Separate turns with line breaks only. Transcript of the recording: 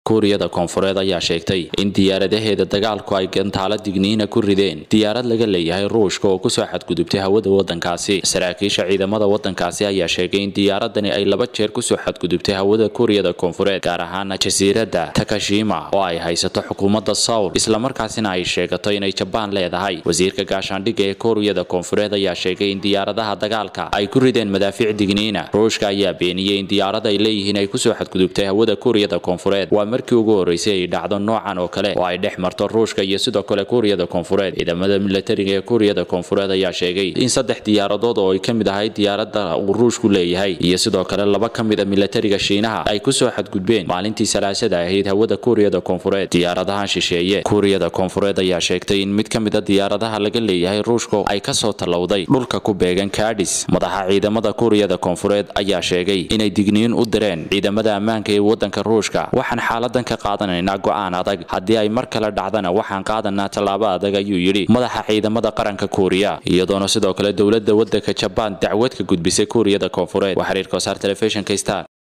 kuuriyada koonfureed ayaa sheegtay in diyaaradaheeda dagaalku ay gantaalo digniina ku rideen diyaarad laga leeyahay ruushka oo kusoo xadgudubtay hawada wadankaasi saraakiisha ciidamada wadankaasi ayaa sheegay in diyaaradani ay laba jeer kusoo xadgudubtay hawada kuuriyada koonfureed gaar ahaana jasiiradda takashima oo ay haysato xukuumadda sowl islamarkaasina ay sheegato inay jabaan leedahay wasiirka gaashaandhigga ee kuuriyada koonfureed ayaa sheegay in diyaaradaha dagaalka ay ku rideen madaafiic digniina ruushka ayaa beeniyey in diyaarad ay leeyihiin ay kusoo xadgudubtay hawada kuuriyada koonfureed waa markii ugu horeysay ay dhacdo noocan oo kale oo ay dhex marto ruushka iyo sidoo kale kuuriyada koonfureed ciidamada milatariga ee kuuriyada koonfureed ayaa sheegay in saddex diyaaradood oo ay ka mid ahayd diyaarada uu ruushku leeyahay iyo sidoo kale laba ka mid a milatariga shiinaha ay kusoo xadgudbeen maalintii salaasada ahayd hawada kuuriyada koonfureed diyaaradahan shisheeye kuuriyada koonfureed ayaa sheegtay in mid ka mid a diyaaradaha laga leeyahay ruushka ay kasoo tallowday dhulka ku beegan kadhis madaxa ciidamada kuuriyada koonfureed ayaa sheegay inay digniin u direen ciidamada ammaanka ee wadanka ruushka waxaan xaaladan ka qaadanaynaa go'aan adag haddii ay mar kale dhacdana waxaan qaadanaa tallaabo adag ayuu yidhi madaxa ciidamada qaranka kuuriya iyadoona sidoo kale dowladda wadanka jabaan dacwad ka gudbisay kuuriyada koonfureed waa xiriirka wasaar telefishinka star